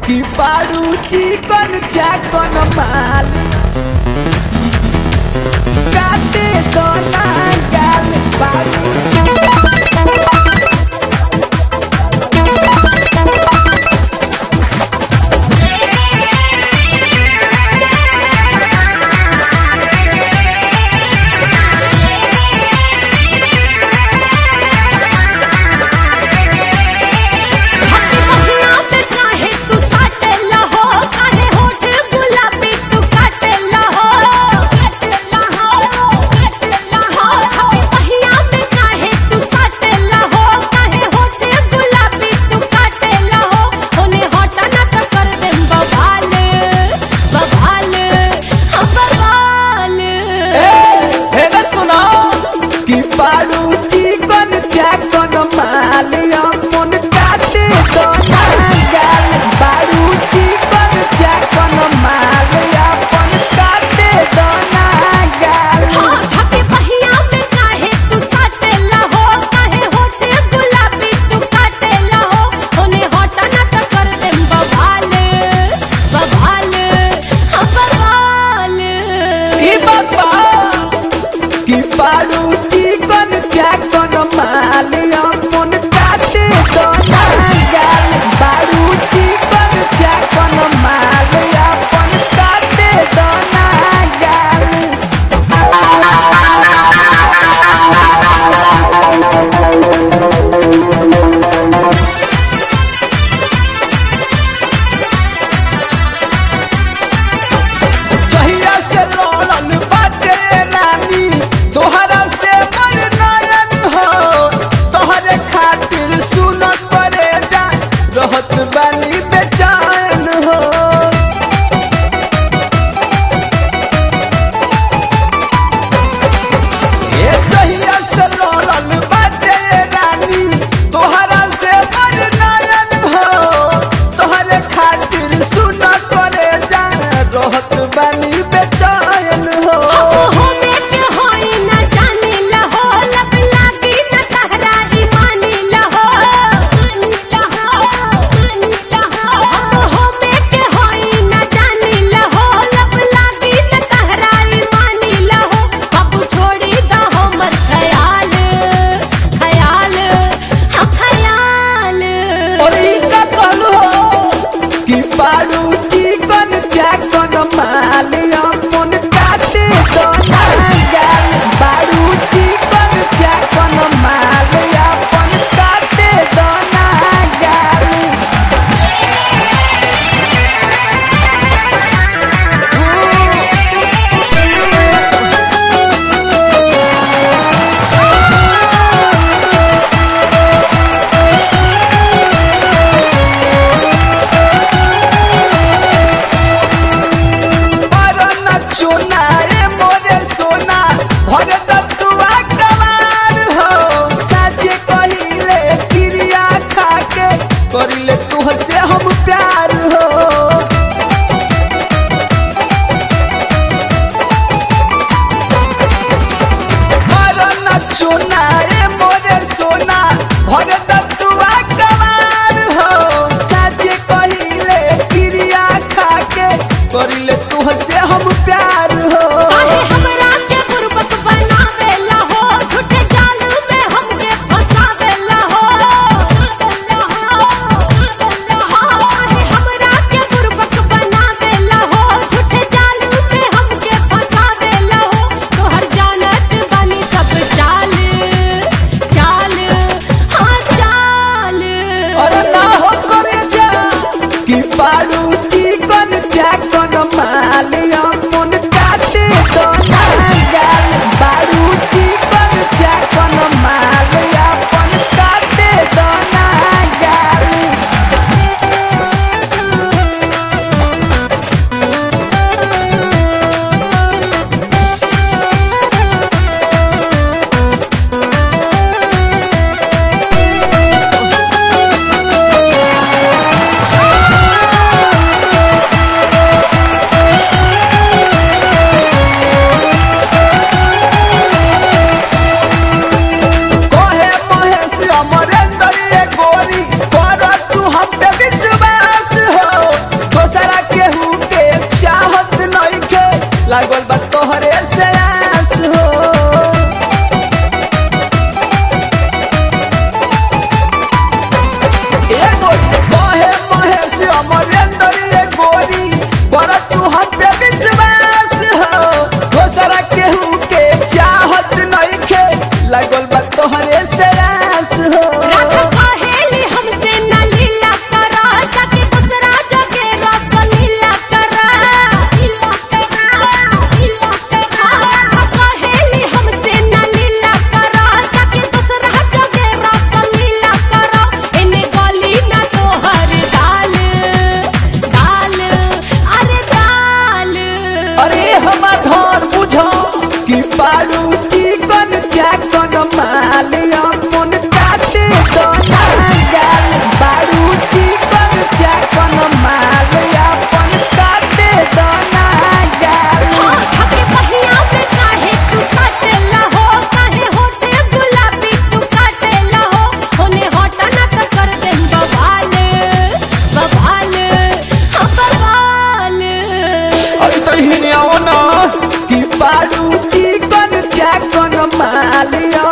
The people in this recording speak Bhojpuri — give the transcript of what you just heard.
कि बारू चिकन चाकन माल काटे तो ना गाल बारू हटी पहिया पे काहे तू साटेला हो काहे होठ गुलाबी तू काटेला हो काटेला हो काटेला हो हटी पहिया पे काहे तू साटेला हो काहे होठ गुलाबी तू काटेला हो ओने हटा ना त कर दे बवाल बवाल हम बवाल हे रे सुनो कि बारू चिकन चाकन माल मन काटे तो ना गाल बारू चिकन चाकन माल अपन काटे तो ना गाल हाँ हटी पहिया पे काहे तू साटेला हो काहे होठ गुलाबी तू काटेला हो ओने हटा ना त कर दे बवाल बवाल हम बवाल ई बाबा कि बारू चिकन चाकन माल मन काटे तो ना गाल बारू चिकन चाकन माल अपन काटे तो ना गाल जहिया से लड़ल बाटे रानी तोहरा से मन नयन हो तोहरे खातिर सुन करे जा रहत बानी बेचैन हो ए जहिया से लड़ल बाटे रानी तोहरा से मन नयन हो तोहरे खातिर सुन करे जा रहत बानी बेचैन हो हो बेटे होई ना जाने लहो लब लागी ना तहरा ईमानी लहो मानी लहो मानी लहो हो बेटे होई ना जाने लहो लब लागी ना तहरा ईमानी लहो अब छोड़ी दा हमर ख्याल ख्याल हाँ ख्याल और ई का कहलू हो कि बारू चिकन चाकन माल मन काटे तो ना गाल बारू चिकन चाकन माल अपन काटे तो ना गाल मरन चोना ए मोरे सोना भरे दतुआ कमार हो साचे कहिले क्रिया खाके करिले तुहसे हम प्यार हो मरन चोना ए मोरे सोना भरे दतुआ कमार हो साचे कहिले क्रिया खाके करिले तुहसे हम प्यार हो काहे हमरा के गुरबत बनावेला हो झूठे जाल में हमके फसावेला हो काहे हमरा के गुरबत बनावेला हो झूठे जाल में हमके फसावेला हो तोहर जानत बानी सब चाल चाल हाँ चाल अरे ना हो करे जा कि बारू चिकन चाकन माल मन काटे तो ना गाल बारू चिकन चाकन माल अपन काटे तो ना गाल हाँ अरे हिने आओ ना कि बारू चिकन चाकन मालिया